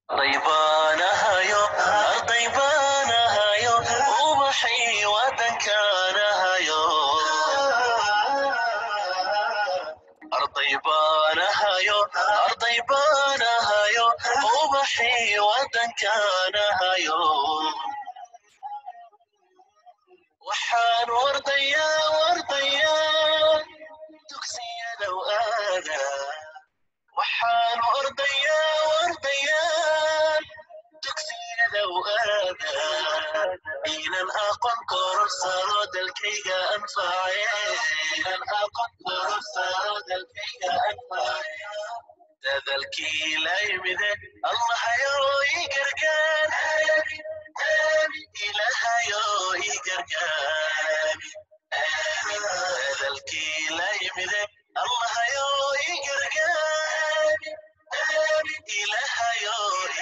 طيبانهايو طيبانهايو وبحي ودنكانهايو أرطيبانهايو أرطيبانهايو وبحي ودنكانهايو وحان ورديا ورديا تكسي لو آذى وحان ورديا ورديا تكسي لو آذى إلى أقن كورسارود الكيغا أنفعي إلى أقن كورسارود الكيغا أنفعي تذلكي لا يمذي الله يو يقرقان إله يو يقرقان تذلكي لا يمذي الله يو يقرقان إله يو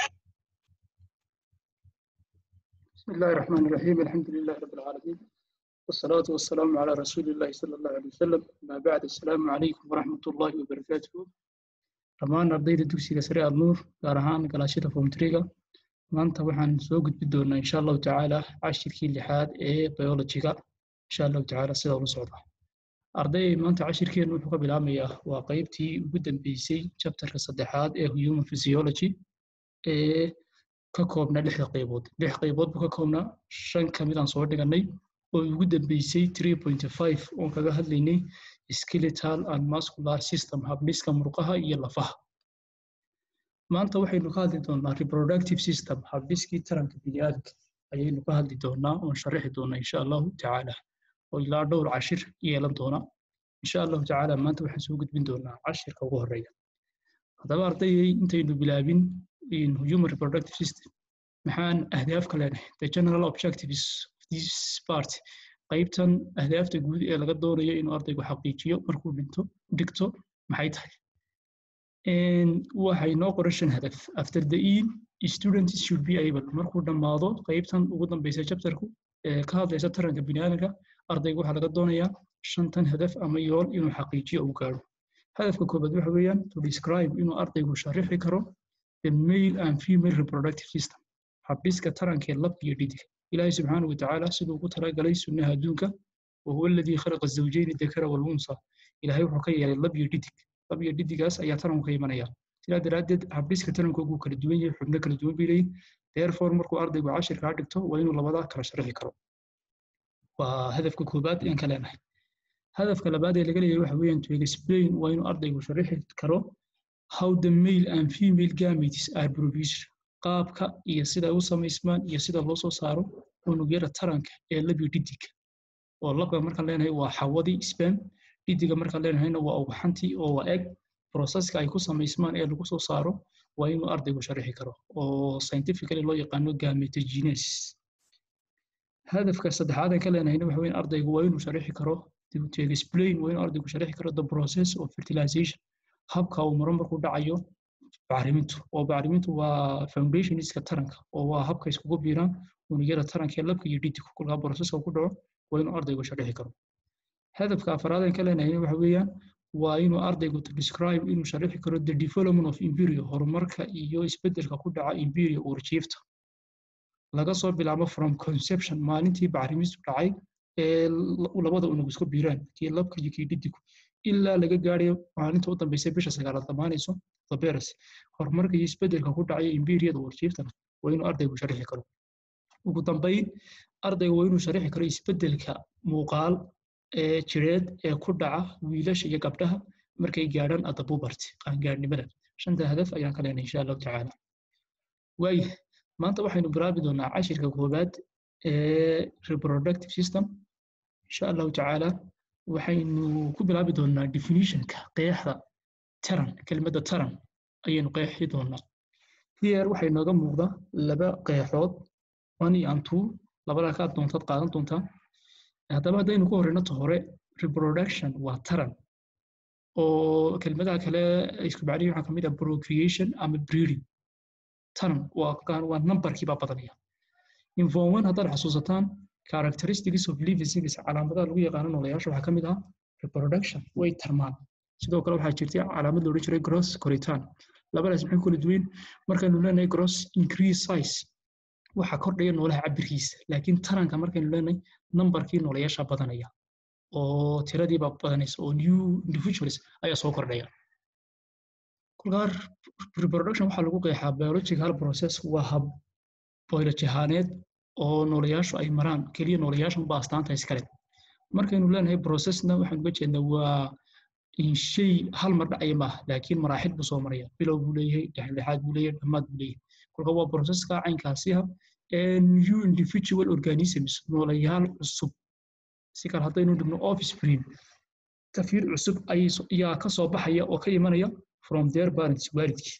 بسم الله الرحمن الرحيم الحمد لله رب العالمين والصلاة والسلام على رسول الله صلى الله عليه وسلم ما بعد السلام عليكم ورحمة الله وبركاته dhammaan ardayda dugsiga sare alnuur gaar ahaan galaashada fomtriga maanta waxaan soo gudbi doonaa insha allahu tacaala cashirkii lixaad ee biologiga insha allahu tacaala sida ula socda arday maanta cashirkeenu wuxuu ka bilaamayaa waa qeybtii ugu dambeysay chapterka saddexaad ee human physiology ee ka koobna lixda qaybood lix qaybood buu ka koobnaa shan ka mid aan soo dhiganay oo ugu dambeysay three point five oon kaga hadlaynay skeletal and muscular system habdhiska murqaha iyo lafaha maanta waxaynu ka hadli doonaa reproductive system habdhiskii taranka bini'aadamka ayaynu ka hadli doonaa oon sharaxi doonaa insha allahu tacaala oo ilaa dhowr cashir yeelan doona insha allahu tacaala maanta waxaan soo gudbin doonaa cashirka ugu horeeya haddaba ardayay intaynu bilaabin in human reproductive system maxaan ahdaaf ka leenahay the general objectives of this part qaybtan ahdaafta guud ee laga doonayo inuu ardaygu xaqiijiyo markuu dhinto dhigto maxay tahay waxay noo qoran shan hadaf after the e students should be able markuu dhammaado qaybtan ugu dambeysa chapterku ee ka hadlaysa taranka bini'aadamka ardaygu waxaa laga doonayaa shantan hadaf ama yool inuu xaqiijiyo uu gaaro hadafka koobaad waxa weeyaan to describe inuu ardaygu sharixi karo the male and female reproductive system habdhiska tarankee labka iyo dhidiga ilaahay subxaanahu watacaala siduu ugu talagalay sunnaha adduunka wahuwa aladii khalaqa zawjayni dakara walunsa ilaahay wuxuu ka yeelay lab iyo dhidig lab iyo dhidigaas ayaa taranku ka imanaya sidaa daraaddeed habdhiska tarankoogu kala duwan yahay xubno kala duwan bay leeyihin therefore markuu ardaygu cashirkaa dhigto waa inuu labadaa kala sharxi karo waa hadafka koobaad aan ka leenahay hadafka labaad ee laga leeyahay waxa weeyaan to explain waa inuu ardaygu sharixi karo how the male and female gametes are produced qaabka iyo sida u samaysmaan iyo sida loo soo saaro unugyada taranka ee labyo dhidiga oo labka markaan leenahay waa xawadii spam dhidiga markaan leenahayna waa ugaxantii oo waa eg processka ay ku samaysmaan ee lagu soo saaro waa inuu ardaygu sharixi karo oo scientifically loo yaqaano gametogenesis hadafka saddexaad aan ka leenahayna waxa weyn ardaygu waa inuu sharixi karo to explain waa inuu ardaygu sharixi karo the process of fertilization habka uu maro markuu dhacayo bacrimintu oo bacrimintu waa foundationiska taranka oo waa habka iskugu biiraan unugyada taranka ee labka iyo dhidigu kolkaa boroseska ku dhaco waa inuu ardaygu sharixi karo hadafka afaraad aan ka leenahay waxa weeyaan waa inuu ardaygu to describe inuu sharixi karo the development of embryo horumarka iyo isbeddelka ku dhaca embryo uurjiifta laga soo bilaabo from conception maalintii bacrimistu dhacay ee labada unug isku biiraan kii labka iyo kii dhidigu ilaa laga gaarayo maalinta u dambeysay bisha sagaalaad dhammaanayso taberes horumarka iyo isbeddelka ku dhacaya imberiyada warjiiftana waa inuu ardaygu sharixi karo ugu dambayn ardaygu waa inuu sharixi karo isbeddelka muuqaal ee jireed ee ku dhaca wiilasha iyo gabdhaha markay gaadhaan adabubarti qaangaarnimada shanta hadaf ayaan ka leenay insha allahu tacaala waaya maanta waxaynu bilaabi doonaa cashirka koobaad ee reproductive system insha allahu tacaala waxaynu ku bilaabi doonaa definitionka qeexda taran kelmadda taran ayaynu qeexi doonaa here waxay nooga muuqda laba qeexood one and two labada ka doontaad qaadan doontaa haddaba haddaynu ku horeyno ta hore reproduction waa taran oo kelmadaha kale isku bacdihi waxaa kamid ah procreation ama breeding taran waa waa numberkii baa badanaya inform one haddaad xasuusataan characteristics of living things calaamadaha lagu yaqaano noolayaasha waxaa ka mid ah reproduction way tarmaan sidoo kale waxaa jirtay calaamad la odhan jiray gross koritaan labadaas maxay kala duwan markaynu leenahay gross increase size waxa kordhaya noolaha cabirkiisa laakiin taranka markaynu leenahay numberkii noolayaasha badanaya oo tiradiiba badanaysa oo new individuals ayaa soo kordhaya kolkaa reproduction waxaa lagu qeexaa biological process waa hab biology ahaaneed oo noolayaashu ay maraan keliya noolayaashan ba astaanta iskale markaynu leenahay processna waxaan uga jeednaa waa shay hal mar dhacaya maaha laakiin maraaxil buu soo maraya bilow buu leeyahay dhexdhexaad buu leeyahay dhammaad buu leeyahay kolka waa processka caynkaasiha new individual organisms noolayaal cusub si kale haddaynu dhigno offspring tafiir cusub ayaa ka soo baxaya oo ka imanaya from their parents waalidkii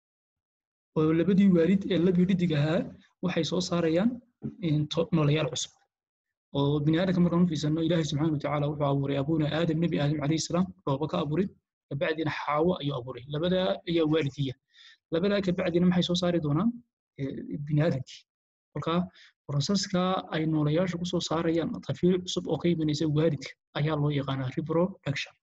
oo labadii waalid ee labii dhidig ahaa waxay soo saarayaan noolayaal cusub oo bini aadamka markaan u fiirsano ilaahay subxaana watacaala wuxuu abuuray abuuna aadam nebi aadam calayhi salaam dhooba ka abuuray kabacdina xaawo ayuu abuuray labadaa ayaa waalidiya labadaa kabacdina maxay soo saari doonaan bini aadamkii kolkaa proseska ay noolayaashu kusoo saarayaan tafiir cusub oo ka imanaysa waalidka ayaa loo yaqaanaa reproduction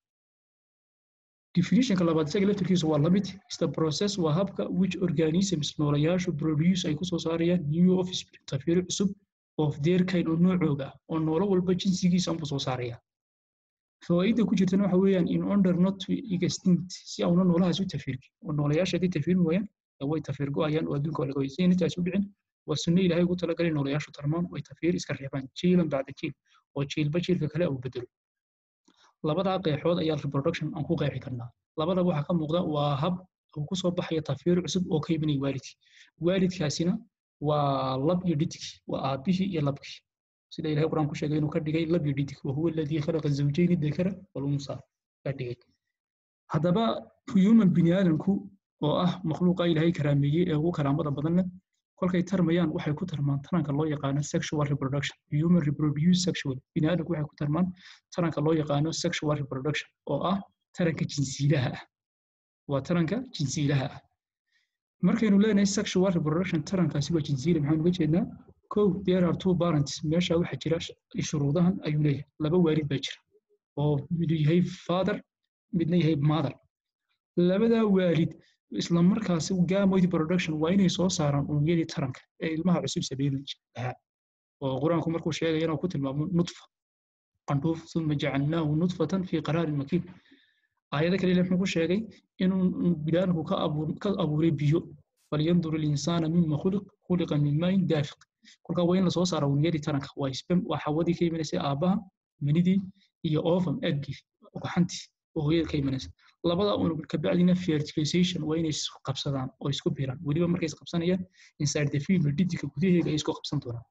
definitionka labaad isaga laftirkiisu waa lamid is the process waa habka which organisms noolayaashu produce ay kusoo saarayaan new offspring tafiir cusub of their kind oo noocooga oo noolo walba jinsigiisa unbuu soo saaraya fawaaidda ku jirtana waxa weeyaan in order not to extinct si auna noolahaas u tafiirkin oo noolayaasha haddii tafiirmi waayaan way tafiir go-ayaan oo adduunka laga waysa intaas u dhicin waa sunno ilaahay ugu talagalay noolayaashu tarmaan way tafiir iska reebaan jiilan bacda jiil oo jiilba jiilka kale uu bedelo labadaa qeexood ayaa reproduction aan ku qeexi karnaa labadaba waxaa ka muuqda waa hab uu ku soo baxaya tafiir cusub oo ka imanaya waalidkii waalidkaasina waa lab iyo dhidig waa aabihii iyo labkii sida ilahay quraan ku sheegay inuu ka dhigay lab iyo dhidig wahuwa aladii khalaqa zawjayni dakara walunsa ka dhigay haddaba human bini aadamku oo ah makhluuqa ilaahay karaameeyey ee ugu karaamada badanna kolkay tarmayaan waxay ku tarmaan taranka loo yaqaano sexual reproduction human reproduce sexual bini aadamku waxay ku tarmaan taranka loo yaqaano sexual reproduction oo ah taranka jinsiilaha ah waa taranka jinsiilaha ah markaynu leenahay sexual reproduction tarankaasi waa jinsiile maxaan uga jeednaa kow there are two parents meesha waxaa jira shuruudahan ayuu leeyahay laba waalid baa jira oo midu yahay father midna yahay mother labadaa waalid isla markaasi gamoid production waa inay soo saaraan unugyadii taranka ee ilmaha cusub sabeyn lahaa oo qur-aanku markuu sheegaya inuu ku tilmaamo nutfa qandhuuf uma jacalnaahu nutfatan fii qaraarin makiin aayada kale ile muxuu ku sheegay inuu bilaanku ka abuuray biyo falyandur ilinsaana mima khuliq khuliqa min maayin daafiq kolkaa waa in lasoo saara unugyadii taranka waa spem waa xawadii ka imanaysay aabbaha manidii iyo ovum eggii gaxantii oo hooyada ka imanaysa labada unug kabacdina fertilization waa inay isqabsadaan oo isku biiraan weliba markay isqabsanayaan inside the female dhidika gudaheega ay isku qabsan doonaan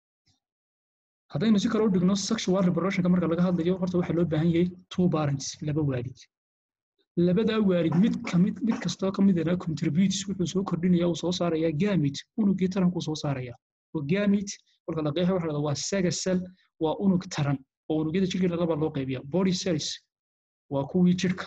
haddaynu si kale u dhigno sexual reproductionka marka laga hadlayo horta waxaa loo baahan yahay two parents laba waalid labadaa waalid mid kamid mid kastoo ka midana contributes wuxuu soo kordhinaya uu soo saaraya gamit unugii tarankuu soo saaraya oo gamit kolka la qeexa waxa waa saga cell waa unug taran oo unugyada jirkeena laba loo qaybiya body cells waa kuwii jirka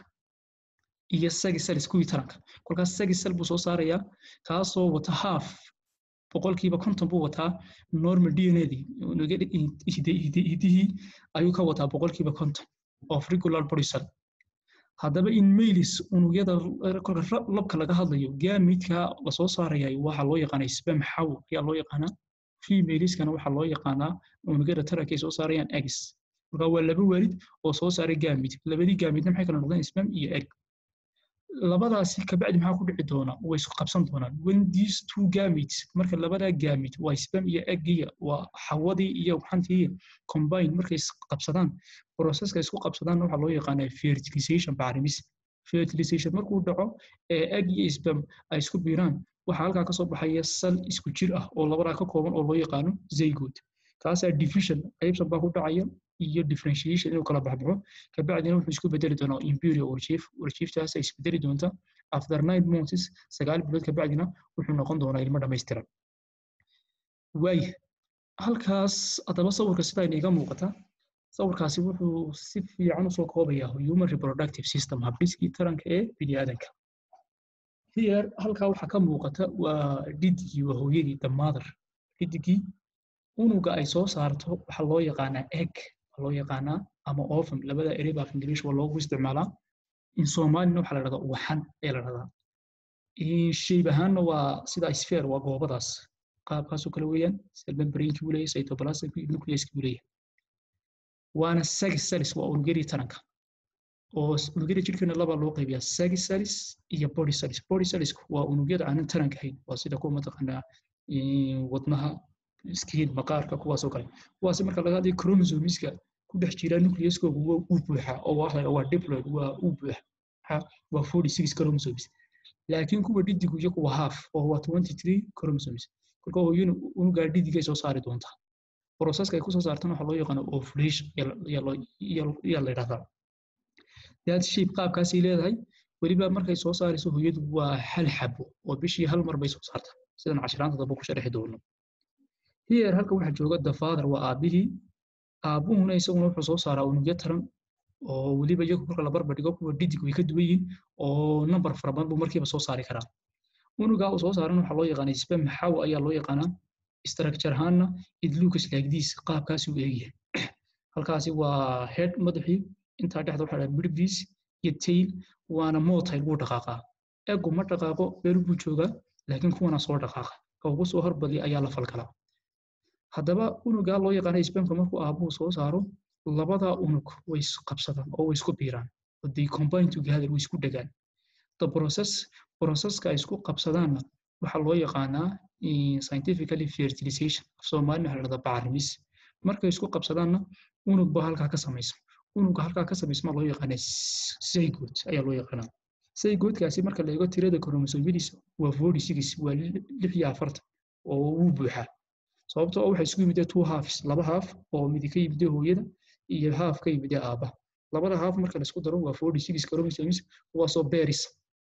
iyo sagi cells kuwii taranka kolkaas sagi cell buu soo saarayaa kaasoo wata half boqolkiiba konton buu wataa normal dnadii unugyada hidihii ayuu ka wataa boqolkiiba konton of regular body cell haddaba in mailis unugyada kolka labka laga hadlayo gaamidka lasoo saaraya waxaa loo yaqaanaa spam xaw ayaa loo yaqaanaa femaliskana waxaa loo yaqaanaa unugyada taranka ay soo saarayaan eggs marka waa laba waalid oo soo saaray gaamid labadii gaamidna maxay kala noqdeen spam iyo egg labadaasi kabacdi maxaa ku dhici doona way isku qabsan doonaan when these two gametes marka labadaa gamete waa spam iyo eggiya waa xawadii iyo xantii combine markay isqabsadaan processka isku qabsadaanna waxaa loo yaqaanaa fertilization bacrimis fertilization markuu dhaco ee egg iyo spam ay isku biiraan waxaa halkaa kasoo baxaya sal isku jir ah oo labadaa ka kooban oo loo yaqaano zygote kaasaa division qaybsan baa ku dhacaya iyo differentiation inuu kala baxbaxo kabacdina wuxuu isku bedeli doonaa imperial warchief warchieftaas ay isbedeli doonta after nine months sagaal bilood kabacdina wuxuu noqon doonaa ilmo dhammaystiran waaya halkaas haddaba sawirka sidaa iniga muuqata sawirkaasi wuxuu si fiican usoo koobayaa human reproductive system habdhiskii taranka ee bini aadanka here halkaa waxaa ka muuqata waa dhidigii waa hooyadii the mother dhidigii unuga ay soo saarto waxaa loo yaqaanaa egg loo yaqaanaa ama ovum labada erey baa af ingiliish waa loogu isticmaalaa in soomaalina waxaa la dhahdaa uwaxan ayaa la dhahdaa shayb ahaanna waa sida sphere waa goobadaas qaabkaasoo kale weeyaan cell membrane-kii buu leeyahay cytoplasmkii nucleus-kii buu leeyahay waana sagis salis waa unugyadii taranka oo unugyada jirkeena laba loo qaybiyaa sagis salis iyo body salis body salisku waa unugyada aanan taranka ahayn waa sida kuwa mataqaanaa wadnaha skin maqaarka kuwaasoo kale kuwaasi marka laga hadlayo chromosomiska ku dhex jira nucleuskooga uu buuxa oo waa waa diploid waa uu buuxa waa forty six chromosomes laakiin kuwa dhidigu iyo kuwa half oo waa twenty three chromosomes kolka hooyana unugaa dhidigay soo saari doontaa processka ay kusoo saartana waxaa loo yaqaana ovulation yaa la yidhahdaa that shape qaabkaasay leedahay weliba markay soo saarayso hooyadu waa hal xabo oo bishii hal mar bay soo saartaa sidan cashiraanta dambe ku sharixi doono here halka waxaa jooga the father waa aabihii aabuhuna isaguna wuxuu soo saaraa unugyo taran oo weliba iyagu marka la barbar dhigo kuwa dhidig way ka duwan yihiin oo number fara badan buu markiiba soo saari karaa unugaa uu soo saaran waxaa loo yaqaanaa spam xaw ayaa loo yaqaanaa structure ahaanna it looks like this qaabkaasi uu eegyahay halkaasi waa head madaxii intaa dhexda waxaa dhaha midbis iyo tail waana motile wuu dhaqaaqaa egu ma dhaqaaqo beru buu joogaa laakiin kuwana soo dhaqaaqa ka ugu soo horbadiya ayaa la falgalaa haddaba unugaa loo yaqaana spamka markuu aabuhu soo saaro labadaa unug way isqabsadaan oo way isku biiraan they combine together way isku dhegaan the process processka ay isku qabsadaanna waxaa loo yaqaanaa scientifically fertilization af soomaalina waxa la dhahdaa bacrimis markay isku qabsadaanna unug baa halkaa ka samaysa unugga halkaa ka samaysma loo yaqaanaa zygote ayaa loo yaqaanaa zygote-kaasi marka la eego tirada kromosomyadiisa waa forty six waa lix iyo afartan oo wuu buuxaa sababtoo waxay isku yimidee two halves laba half oo midi ka yimidee hooyada iyo half ka yimidee aabba labada half marka la isku daro waa forty six chromosomes kuwaasoo beeris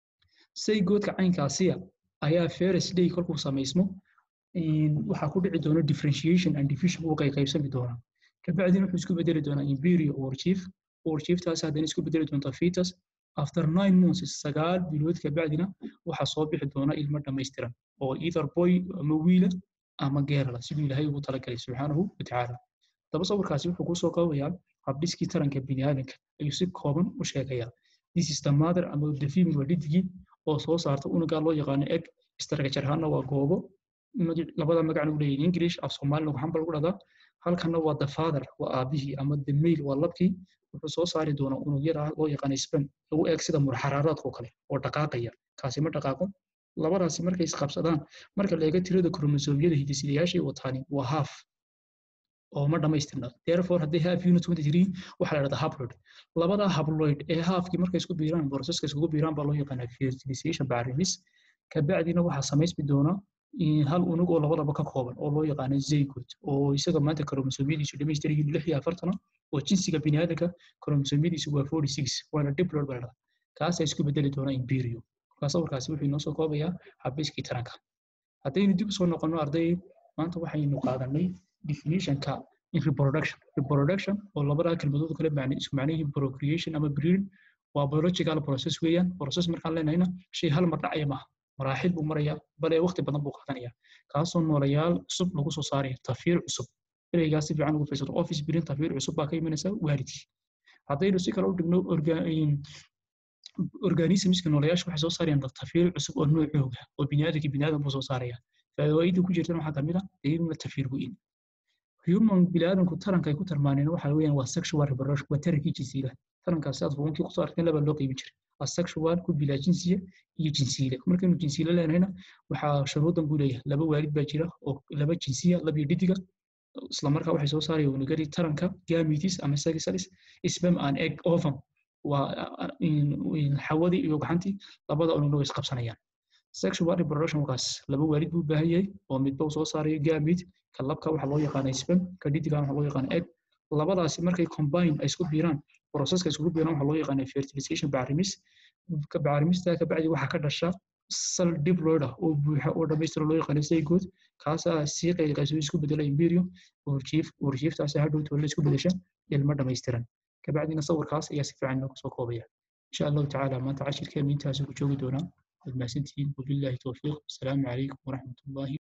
saygoodka caynkaasiya ayaa ferris day kolkuu samaysmo waxaa ku dhici doona differentiation and division uu qayqaybsami doonaa kabacdina wuxuu isku bedeli doonaa imperio or chief or chieftaasi haddana isku bedeli doonta fetus after nine months sagaal bilood kabacdina waxaa soo bixi doona ilmo dhammaystiran oo either boy ama wiila ama geerala siduu ilaahay ugu talagalay subxaanahu watacaala daba sawirkaasi wuxuu kusoo koobayaa habdhiskii taranka biniaadanka ayuu si kooban u sheegayaa this is the mother ama the female waa dhidigii oo soo saarta unugaa loo yaqaano eg structure ahaana waa goobo labada magacna u leeyahay english af soomaalina waxaan ba lagu dhahdaa halkana waa the father waa aabihii ama the male waa labkii wuxuu soo saari doonaa unugyada loo yaqaano spam lagu eeg sida murxaraaraadkoo kale oo dhaqaaqaya kaasi ma dhaqaaqo labadaasi markay isqabsadaan marka la eego tirada kromosomyada hidisidayaashay wataani waa half oo ma dhammaystirna therefore haddii half unit twenty three waxaa la dhahdaa haploid labada haploid ee halfkii markay isku biiraan processka iskugu biiraan baa loo yaqaanaa fertilization bacrimis kabacdina waxaa samaysmi doona hal unug oo labadaba ka kooban oo loo yaqaano zygote oo isaga maanta kromosomyadiisu dhammaystiran yihiin lix iyo afartana oo jinsiga biniaadanka kromosomyadiisu waa forty six waana diploid baa la dhahdaa kaasaa isku bedeli doona imperio markaa sawirkaasi wuxuu inoo soo koobayaa habdhiskii taranka haddaynu dib usoo noqonno arday maanta waxaynu qaadanay definitionka in reproduction reproduction oo labadaa kelmadood kale macne isku macne yihiin procreation ama breeding waa biological process weeyaan process markaan leenahayna shay hal mar dhacaya maaha maraaxil buu marayaa bale waqti badan buu qaadanaya kaasoo noolayaal cusub lagu soo saaraya tafiir cusub ereygaas si fiican ugu fiirsato office breeding tafiir cusub baa ka imanaysa waalidkii haddaynu si kale u dhigno organismska noolayaasha waxay soo saarayaan tafiir cusub oo noocooga oo biniaadanka biniaadan buu soo saaraya faa'iidada ku jirtana waxaa kamid ah iyaduna tafiir weyn human biniaadanku taranka ay ku tarmaaneen waxa weeyaan waa sexual reproduction waa tarankii jinsiga tarankaasi aad fuunkii kusoo arkeen laba loo qaybin jiray asexual ku bilaa jinsiya iyo jinsiile markaynu jinsiile leenahayna waxaa shuruudan buu leeyahay laba waalid baa jira oo laba jinsiya labiyo dhidiga islamarkaa waxay soo saaraya unugadii taranka gametes ama sagisalis sperm and egg ovum waa xawadii iyo gaxantii labada unugna way isqabsanayaan sexual reproduction wakaas laba waalid buu baahan yahay oo midba uu soo saarayo gamete ka labka waxaa loo yaqaana sperm ka dhidigan waxaa loo yaqaana egg labadaasi markay combine ay isku biiraan processka iskugu biiraan waxaa loo yaqaana fertilization bacrimis bacrimista kabacdi waxaa ka dhasha sal diploid ah oo buuxa oo dhammaystira loo yaqaana zygote kaasaa sii qayqayso isku bedela imperio urjiif urjiiftaasi hadhow toole isku bedesha ilmo dhammaystiran kabacdina sawirkaas ayaa si fiican inoo kusoo koobaya insha allahu tacaala maanta cashirkeenu intaasi ku joogi doonaa waad mahadsantihiin wabillahi towfiiq asalaamu calaykum waraxmat ullahi